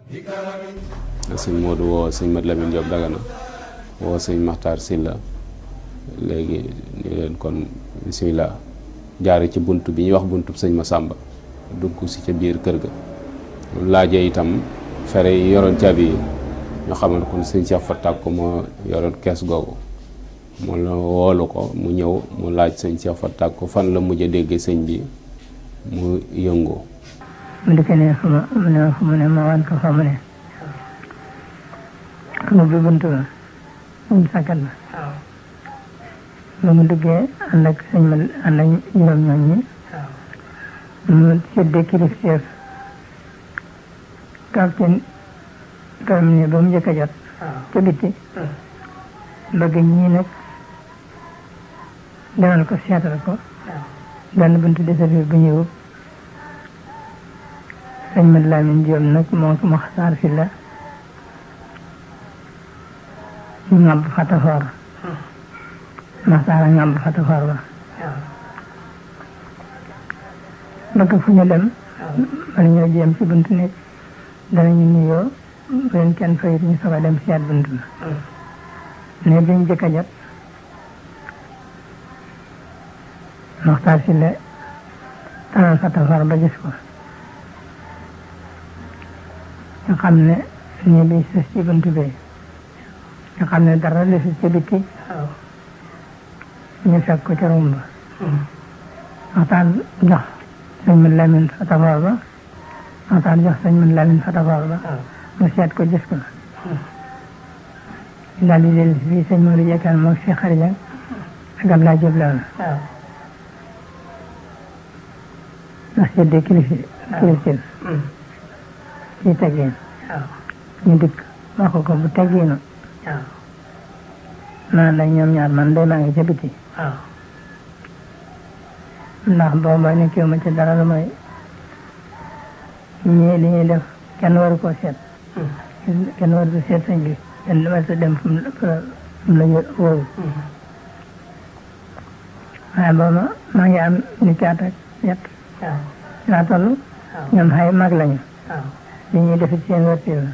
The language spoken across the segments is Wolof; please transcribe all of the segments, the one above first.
sëñ Modou woo sëñ Mat Lamine Diop Dagana woo sëñ Maxtaar Silla léegi ni leen kon bisimilah jaare ci bunt bi ñuy wax buntub sëñ Masamba dugg si ca biir kër ga laajee itam fere yi yoroon caabi yi ñu xamal kon sëñ Cheikh Fatak ko moo yoroon kees googu mu la woolu ko mu ñëw mu laaj sëñ Cheikh Fatak ko fan la mujj a déggee sëñ bi mu yëngu mu dikk ne fu ma mu ne fu mu ne ma wan ko fa mu ne mu bi bunt ba mu sàkkat ba ba mu duggee ànd ak sëñ ma ànd ak juróom ñoom ñi mu séddee kilifteef capitaine terminé ba mu njëkk a jot ca bitti bëgg ñii nag demal ko seetal ko benn buntu desafir bu ñëw sëñ Mat Lamin Jóob nag moo ko Maxtaar si la ñu ngàmb fatafoor Maxtaar a ngàmb fatafoor ba bëgg fu ñu dem bala ñoo jéem ci buntu nekk danañu nuyoo bu leen kenn fayit ñu soog a dem seet buntu ba ne biñ jëkk a jot Maxtaar si la talal fatafoor ba gis ko nga xam ne nii bi sës ci buntu bi nga xam ne dara desul ci bitti ñu fekk ko ca rumb ba waxtaan jox sëñ Mat Lamin fatafoor ba waxtaan jox sëñ Mat Lamin fatafoor ba mu seet ko gis ko daal di dellu fii sëñ Modou Jekkal moom si xarija ak Abdoulaye Diop la ndax seddee kilifi kilifin ci teggin ñu dikk wax ko bu teggiinu naan la ñoom ñaar man day maa ngi ca biti ndax booba nekkiwu ma ci dara lu may ñii li ñuy def kenn waru koo seet kenn waru ko seet sëñ bi kenn waru ko dem fu mu la wóoru waaye booba maa ngi am ni caat ak ñett laa toll ñoom xay mag lañu li ñuy def ci seen wërti la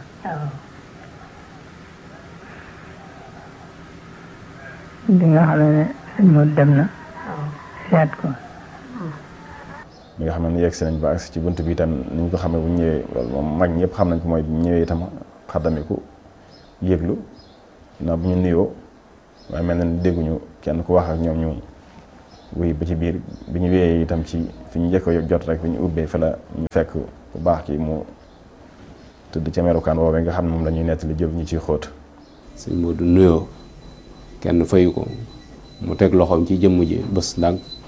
bi nga xam ne sëñ Modou dem na seet ko bi nga xam ne yegg si nañ ba agsi ci bunt bi itam ni ñu ko xamee bu ñëwee loolu moom mag ñëpp xam nañ ko mooy bu ñëwee itam xaddamiku yëglu na bu ñu nuyoo waaye mel na ni dégguñu kenn ku wax ak ñoom ñu wuy ba ci biir bi ñu wéyee itam ci fi ñu njëkk a jot rek fi ñu ubbee fa la ñu fekk bu baax ki mu tëdd ca merukaan woowee nga xam ne moom la ñuy nettali jël ñu ciy xóot sëñ Modou nuyoo kenn fayu ko mu teg loxoom ci jëmm ji bés ndànk